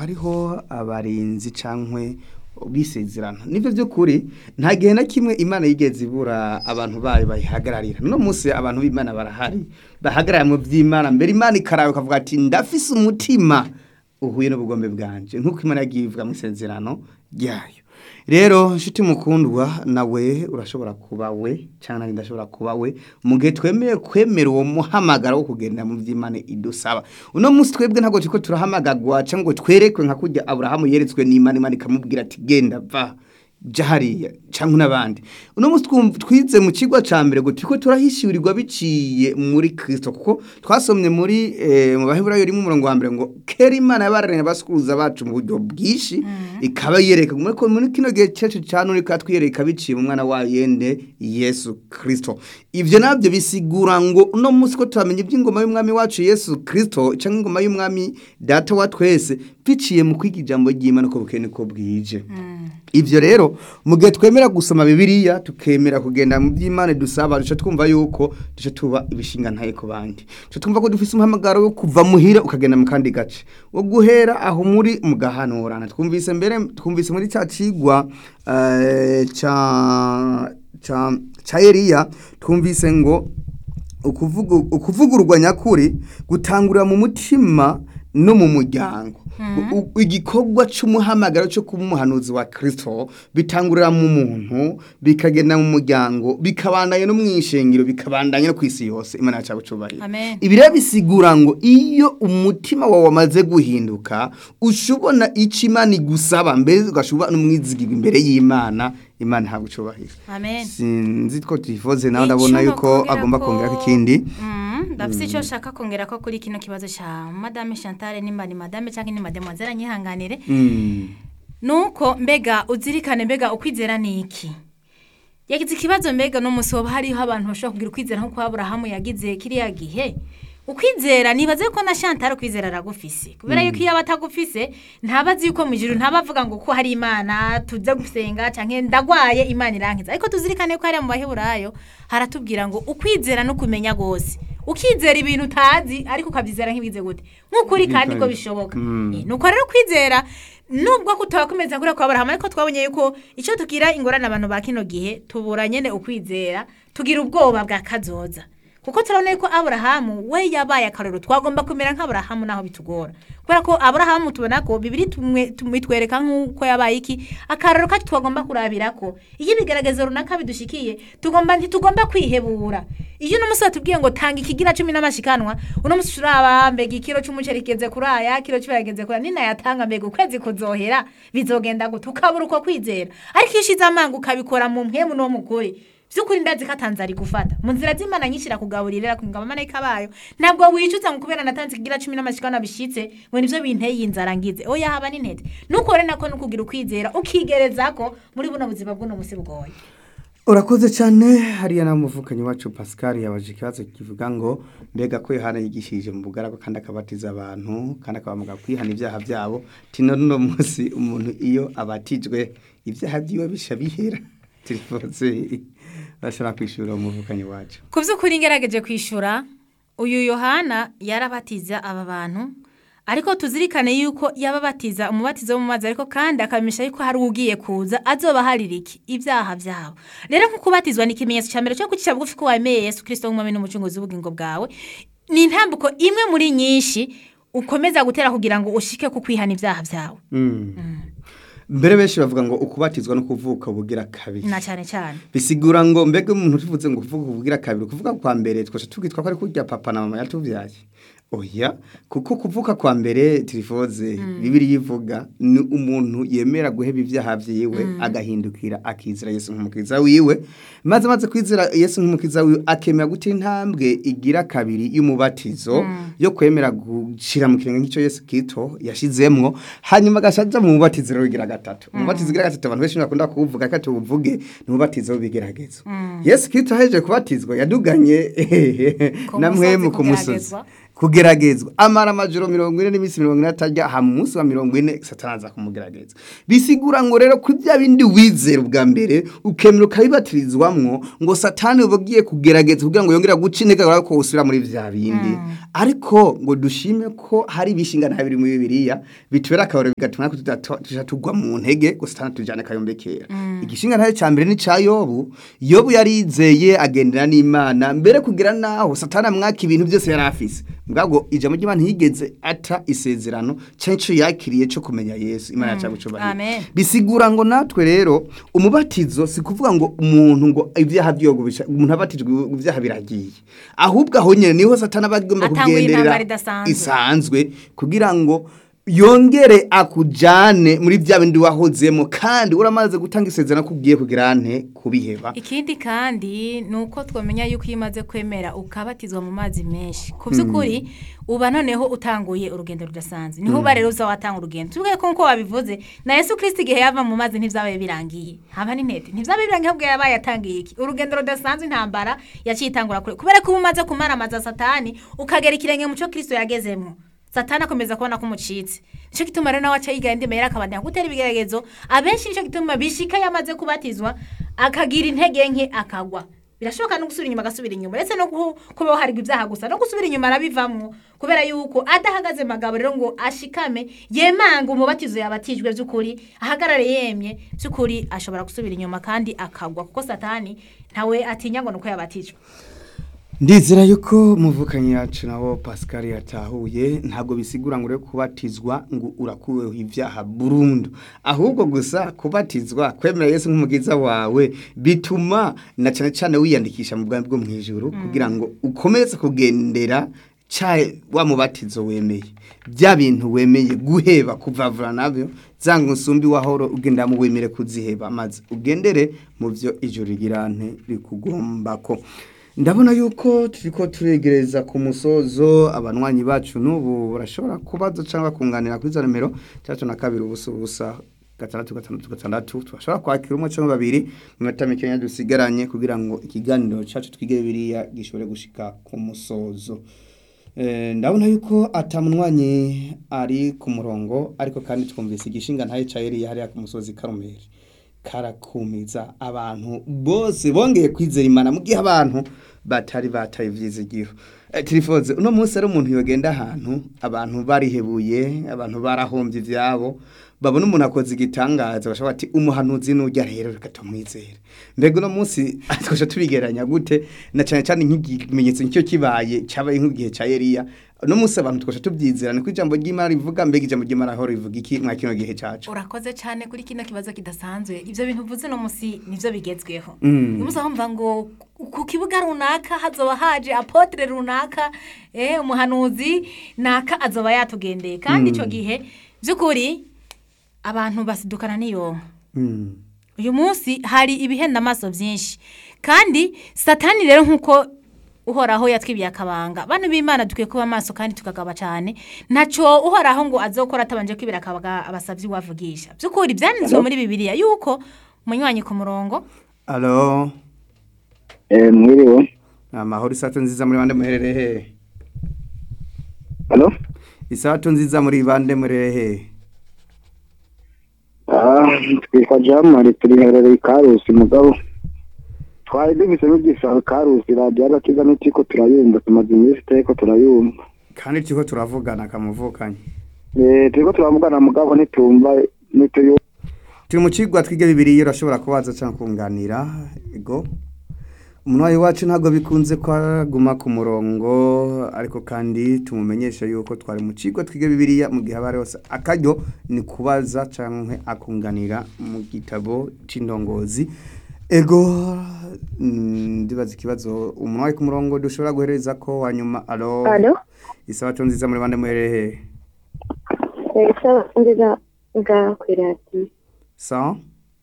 hariho abarinzi cankwe bisezerana nivyo by'ukuri nta gihe na kimwe imana yigeze ibura abantu bayo bayihagararira no munsi abantu b'imana barahari bahagarara mu by'imana mbere imana ikarawe ukavuga ati ndafise umutima uhuye n'ubugombe bwanje nk'uko imana yagiye ivuga mu isezerano ryayo rero nshuti mukundwa nawe urashobora kuba we cyangwa nanjye ndashobora kuba we mu gihe twemeye kwemera uwo muhamagaro wo kugenda mu by'imana idusaba uno munsi twebwe ntabwo turiko turahamagagwa cyangwa ngo twerekwe nka kurya aburahamu yeretswe n'imana imana ikamubwira ati genda va jya hariya cyangwa n'abandi uno munsi twum- twize mu kigo cya mbere ngo turiko turahishurirwa biciye muri kirisito kuko twasomye muri eh, mu baheburayo rimwe umurongo wa mbere ngo kera imana yabararanye abasukuruza bacu mu buryo bwinshi ikaba yereka muri ko- muri kino gihe cyacu cya none ikaba twiyereka biciye mu mwana wayo yende yesu kirisito ivyo nabyo bisigura ngo uno munsi ko turamenya iby'ingoma y'umwami wacu yesu kirisito cyangwa ingoma y'umwami data wa twese biciye mu kwiga ijambo ry'imana ko bukeye niko bwije ivyo rero mu gihe twemera gusoma bibiliya tukemera kugenda mu by'imana dusaba duca twumva yuko duca tuba ibishinga ntaye ku bandi duca twumva ko dufise umuhamagaro wo kuva muhira ukagenda mu kandi gace wo guhera aho muri mugahanurana twumvise mbere twumvise muri cya cigwa eh, ca ca ca Eliya twumvise ngo ukuvuga ukuvugururwa nyakuri gutangurira mu mutima no mu muryango U- u- igikorwa cy'umuhamagaro cyo kuba umuhanuzi wa kirisito bitangurira mu muntu bikagenda mu muryango bikabandanya no mu ishengero bikabandanya no ku isi yose imana yacu abucubarira Amen. ibi rero bisigura ngo iyo umutima wawe wamaze guhinduka ushobona icyo imana igusaba mbere ugashobora n'umwizigirwa imbere y'imana imana ntabwo ucubahira amen sinzi ko tuyifoze nawe ndabona Icyo yuko nokongera agomba ko- kongera ikindi Mm, ndafise icyo nshaka kongera ko kuri kino kibazo cya madame chantal nimba ni madame cyangwa ni mademoiselle anyihanganire Mm. nuko mbega uzirikane mbega ukwizera ni iki yagize ikibazo mbega n'umunsi waba hariho abantu bashobora kugira ukwizera nk'uko aburahamu yagize kiriya gihe ukwizera nibaze ko na chantal ukwizera aragufise kubera yuko iyo aba atagufise ntaba azi yuko mu ijuru ntaba avuga ngo ko hari imana tuze gusenga cyangwa ndagwaye imana irankiza ariko tuzirikane ko hariya mu baheburayo haratubwira ngo ukwizera no kumenya rwose ukizera ibintu utazi ariko ukabyizera nk'ibize gute nk'ukuri kandi ko bishoboka Eh, nuko rero kwizera nubwo kutabakomeza kuri kwa Abrahamu ariko twabonye yuko icyo tugira ingorane abantu ba kino gihe tubura nyene ukwizera tugira ubwoba bwa kazoza kuko turabona yuko Abrahamu we yabaye akarero twagomba kumera nk'Abrahamu naho bitugora kubera ko Abrahamu tubona ko bibiri tumwe tumwitwereka nk'uko yabaye iki akarero kacu twagomba kurabira ko iyo ibigaragazo runaka bidushikiye tugomba ntitugomba kwihebura iyo uno musi batubwiye ngo tanga ikigira cumi n'amashikanwa uno musi turaba mbega ikiro c'umuceri kigeze kuri aya kiro c'ibirageze kuri aya ninayatanga mbega ukwezi kuzohera bizogenda gute ukabura uko kwizera ariko iyo ushize amanga ukabikora mu mpemu no mukuri by'ukuri ndazi ko atanze ari gufata mu nzira z'imana nyinshi irakugaburira ku ngabo abamarayika bayo ntabwo wicuza ngo kubera natanze ikigira cumi n'amashikana bishitse ngo nivyo binteye inzara ngize oya haba n'intete nukore nako nukugira ukwizera ukigereza ko muri buno buzima bw'uno musi bugoye urakoze cyane hariya na muvukanyi wacu pascal yabaje ikibazo kivuga ngo mbega ko yohana yigishije mu bugaragu kandi akabatiza abantu kandi akabamuga kwihana ibyaha byabo tino no munsi umuntu iyo abatijwe ibyaha byiwe bisha bihera turifuze bashobora kwishura umuvukanyi wacu ku by'ukuri ngerageje kwishyura uyu yohana yarabatiza aba bantu ariko tuzirikane yuko yababatiza umubatizo wo mu mazi ariko kandi akabamisha yuko hari ugiye kuza azoba harira iki ibyaha byabo rero nko kubatizwa ni ikimenyetso cya mbere cyo kwicisha bugufi ko wemeye yesu kirisito nk'umwami n'umucunguzi w'ubugingo bwawe ni intambuko imwe muri nyinshi ukomeza gutera kugira ngo ushike ku kwihana ibyaha byawe mbere benshi bavuga ngo ukubatizwa no kuvuka ubugira kabiri na cyane cyane bisigura ngo mbega umuntu tuvuze ngo kuvuga ubugira kabiri kuvuga kwa mbere twese tubwitwa ko ari kurya papa na mama yatubyaye oya kuko kuvuka kwa mbere tirifoze bibiri yivuga ni umuntu yemera guheba ibyaha byiwe agahindukira akizera yesu nk'umukiza wiwe maze amaze kwizera yesu nk'umukiza wiwe akemera guta intambwe igira kabiri y'umubatizo yo kwemera gushyira mu kirenge nk'icyo yesu kito yashizemwo hanyuma agashaja mu mubatizo rero ugira gatatu umubatizo ugira gatatu abantu benshi bakunda kuwuvuga ko tuwuvuge ni umubatizo w'ibigeragezo yesu kito ahejeje kubatizwa yaduganye Ku na musozi mwemu ku musozi kugeragezwa. kugeragezwa amara amajoro mirongo ine n'iminsi mirongo ine atarya ha munsi wa mirongo ine satani aza kumugerageza bisigura ngo rero ku bya bindi wizera ubwa mbere ukemera ukabibatirizwamwo ngo satani uba ugiye kugerageza kugira ngo yongere guca intege kubera ko usubira muri bya bindi ariko ngo dushime ko hari ibishinga nta biri muri bibiliya bitubera akabaro bigatuma natwe tudata- tuja tugwa mu ntege ngo satani tujyane akayombekera igishinga ntayo cya mbere ni cya yobu yobu yarizeye agendera n'imana mbere kugira naho satani amwaka ibintu byose yari afise mbwabwo ijambo ry'imana ntiyigeze ata isezerano cyangwa icyo yakiriye cyo kumenya yesu imana yacu yagucubahira Amen. bisigura ngo natwe rero umubatizo si kuvuga ngo umuntu ngo ibyaha byogubisha umuntu abatijwe ibyaha biragiye ahubwo aho nyine niho satani aba agomba Atangura kugenderera intambara idasanzwe. isanzwe kugira ngo yongere akujane muri bya bindi wahozemo kandi uramaze gutanga isezerano ko ugiye kugira nte kubiheba ikindi kandi ni uko twamenya yuko iyo umaze kwemera ukabatizwa mu mazi menshi ku by'ukuri uba noneho utanguye urugendo rudasanzwe niho uba rero uza watanga urugendo tuvuge ko nk'uko wabivuze na yesu kirisiti igihe yava mu mazi ntibyabaye birangiye haba n'intete ntibyabaye birangiye ahubwo yabaye yatangiye iki urugendo rudasanzwe intambara yaciye itangura kure kubera ko uba umaze kumaramaza satani ukagera ikirenge mu cyo kirisito yagezemo satani akomeza kubona ko umucitse nicyo gituma rero nawe aca yiga indi mayeri akabandanya gutera ibigeragezo abenshi nicyo gituma bishika yamaze kubatizwa akagira intege nke akagwa birashoboka no gusubira inyuma agasubira inyuma ndetse no kuhu- kubaho harigwa ibyaha gusa no gusubira inyuma arabivamwo kubera yuko adahagaze mu magabo rero ngo ashikame yemanga umubatizo yabatijwe by'ukuri ahagarare yemye by'ukuri ashobora gusubira inyuma kandi akagwa kuko satani ntawe atinya ngo ni uko yabatijwe ndizera yuko muvukanyi yacu nawo pascal yatahuye ntabwo bisigura ngo ure kubatizwa ngo urakuweho ibyaha burundu ahubwo gusa kubatizwa kwemera yesu nk'umugiza wawe bituma na cyane cyane wiyandikisha mu bwami bwo mu ijuru kugira ngo ukomeze kugendera cya wa mubatizo wemeye bya bintu wemeye guheba kuvavura nabyo zanga usumbi wahoro ugendera mu wemere kuziheba maze ugendere mu byo ijuru rigirante rikugomba ko ndabona yuko turiko turegereza ku musozo abanywanyi bacu n'ubu barashobora kubaza cyangwa kunganira kuri za nimero itandatu na kabiri ubusa ubusa gatandatu gatandatu gatandatu tubashobora kwakira umwe cyangwa babiri mu minota mikeya dusigaranye kugira ngo ikiganiro cyacu twige biriya gishobore gushika ku musozo Eh, ndabona yuko atamunwanyi ari ku murongo ariko kandi twumvise igishinga ntaye ca Eliya hariya ku musozi Karumeli karakumiza abantu bose bongeye kwizera imana mu gihe abantu batari bataye ivyizigiro Eh, tirifoze uno munsi ari umuntu yogenda ahantu abantu barihebuye abantu barahombye ivyabo babona umuntu akoze igitangaza bashobora ati umuhanuzi nujya rero reka tumwizere mbega uno munsi twasha tubigeranya gute na cyane cyane nk'ikimenyetso nicyo kibaye cyabaye nk'igihe cya Eliya uno munsi abantu twasha tubyizerana ko ijambo ry'Imana rivuga mbega ijambo ry'Imana aho rivuga iki mwa kino gihe cacu urakoze cyane kuri kino kibazo kidasanzwe ibyo bintu uvuze uno munsi nibyo bigezweho Mm. uyu munsi aho mva ngo ku kibuga runaka hazoba haje apotre runaka eh, umuhanuzi naka azoba yatugendeye kandi icyo gihe by'ukuri abantu basidukana n'iyonka Mm. uyu munsi hari ibihenda amaso byinshi kandi satani rero nk'uko uhoraho yatwibiye akabanga bano b'imana dukwiye kuba amaso kandi tukagaba cyane ntacyo uhoraho ngo azokora atabanje kwibira akabaga abasabyi wavugisha by'ukuri byanditswe muri bibiliya yuko munywanyi ku murongo Alo Eh, mwiriwe. amahoro isato nziza muri bande muherereye hehe Halo? isato nziza muri bande muherereye hehe Ah, twitwa Jamari turiherereye Karusi mugabo. Twari dufise n'ugisaba Karusi radio agakiza n'itiko turayumva tumaze iminsi iteko turayumva. kandi turiko turavugana kamuvukanye Eh, turiko turavugana mugabo ntitumva nituyu turi mu kigwa twige bibiri urashobora kubaza cyangwa kunganira ego umunwayi wacu ntabwo bikunze ko aguma ku murongo ariko kandi tumumenyesha yuko twari mu kigo twige bibiriya mu gihe aba ari hose akaryo ni kubaza cyangwa akunganira mu gitabo cy'indongozi ego mm, ndibaza ikibazo umunwayi ku murongo dushobora guhereza ko wanyuma alo Alo, isabato nziza muri bande muherereye eh, sawa nziza nga kwirati. sa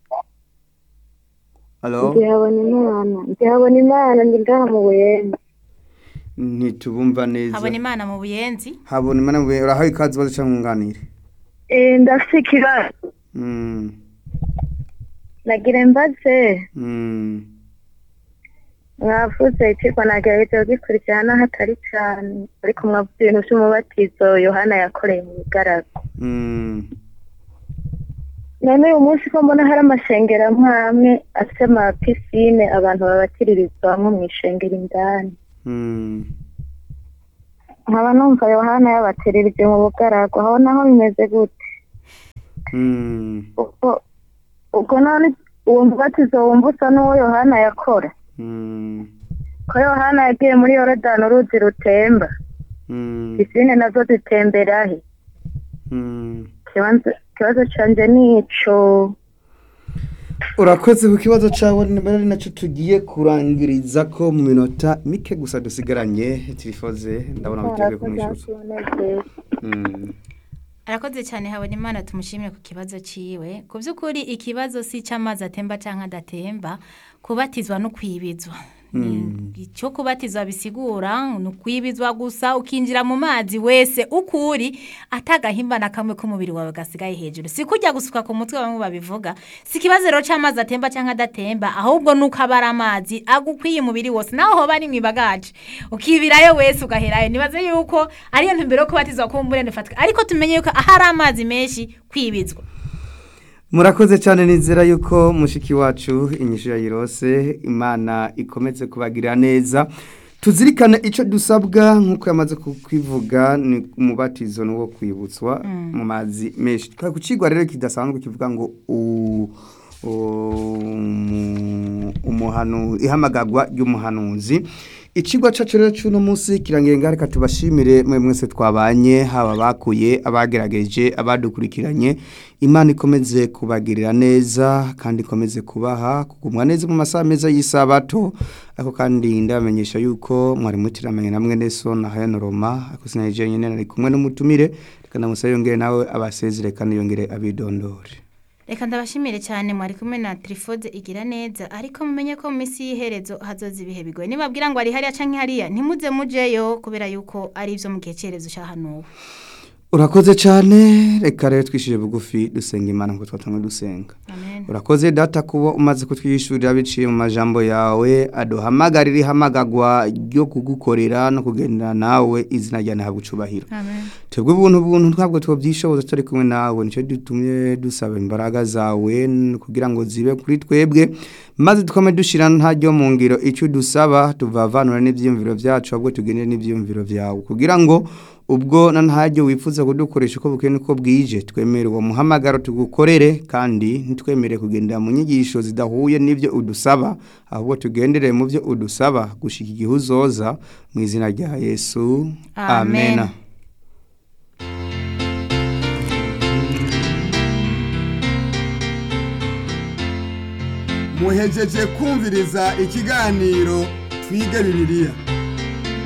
alo Ndihabona imana, ndihabona imana ndi ngaha mu Buyenzi. ntitubumva neza habona imana mu buyenzi habona imana mwe urahaye ikaze baze cyangwa nkunganire Eh, ndafise ikibazo. Mm, Nagira mbaze, mm. mwavuze icyigwa nagerageje kugikurikirana hatari cyane ariko mwavuze ibintu by'umubatizo yohana yakoreye mu bigaragu Mm. none uyu munsi ko mbona hari amashengero amwe amwe afite amapisine abantu babatirizwamo mu ishengero indani Mm. nkaba numva yohana yabatirije mu bugaragu aho naho bimeze gute Mm. ubwo ubwo none uwo mubatizo wumva usa n'uwo yohana yakora Mm. ko yohana yagiye muri yorodani uruzi rutemba Mm. pisine nazo zitemberahe Mm. ikibanza ikibazo canje ni ico urakoze ku kibazo cyawe nimero ari nacyo tugiye kurangiriza ko mu minota mike gusa dusigaranye tirifoze ndabona witeguye kumwishyuza Mm. arakoze cyane habona imana tumushimire ku kibazo cyiwe ku by'ukuri ikibazo si icy'amazi atemba cyangwa adatemba kubatizwa no kwibizwa Ni- icyo kubatizwa bisigura ni ukwibizwa gusa ukinjira mu mazi wese uko uri atagahimba na kamwe k'umubiri wawe gasigaye hejuru si kujya gusuka ku mutwe bamwe babivuga si ikibazo rero cy'amazi atemba cyangwa adatemba ahubwo ni uko aba ari amazi agukwiye umubiri wose naho hoba ari mu ibagaje ukibirayo wese ugaherayo nibaze yuko ariyo ntumbero yo kubatizwa ko umurende ufatwa ariko tumenye yuko ahari amazi menshi kwibizwa murakoze cyane nizera yuko mushiki wacu inyishu yayirose imana ikomeze kubagirira neza tuzirikane icyo dusabwa nk'uko yamaze kukwivuga ni umubatizo ni uwo kwibutswa mu mazi menshi twari kukigwa rero kidasanzwe kivuga ngo u- umu- umuhanu ihamagagwa ry'umuhanuzi ikigwa cyacu rero cy'uno munsi kirangenga reka tubashimire mwe mwese twabanye haba bakuye abagerageje abadukurikiranye imana ikomeze kubagirira neza kandi ikomeze kubaha kugumwa neza mu masaha meza y'isabato ariko kandi ndabamenyesha yuko mwari mutiramenye na mwene so na hayano roma ariko sinayije nyine nari kumwe n'umutumire reka ndamusabe yongere nawe abasezere kandi yongere abidondore reka ndabashimire cyane mwari kumwe na trifode igira neza ariko mumenye ko mu minsi y'iherezo hazoza ibihe bigoye nibabwira ngo ari hariya canke hariya ntimuze mujeyo kubera yuko ari ibyo mu gihe cyerezo cyahanuwe urakoze cyane reka rero twishije bugufi dusenga imana ngo twatange dusenga amen urakoze data kuba umaze kutwishurira biciye mu majambo yawe aduhamagarira ihamagagwa ryo kugukorera no kugendana nawe izina rya ntabwo ucubahiro amen twebwe ubuntu buntu ntabwo tubyishoboza turi kumwe nawe nicyo dutumye dusaba imbaraga zawe n- kugira ngo zibe kuri twebwe maze tukome dushyira ntaryo mu ngiro icyo dusaba tuvavanura n'ibyiyumviro byacu ahubwo tugendere n'ibyiyumviro byawe kugira ngo ubwo na ntaryo wifuza kudukoresha uko bukeye n'uko bwije twemere uwo muhamagaro tugukorere kandi ntitwemere kugendera mu nyigisho zidahuye n'ibyo udusaba ahubwo tugendere mu byo udusaba gushyika igihe uzoza mu izina rya yesu Amen. amena muhejeje kumviriza ikiganiro twige bibiliya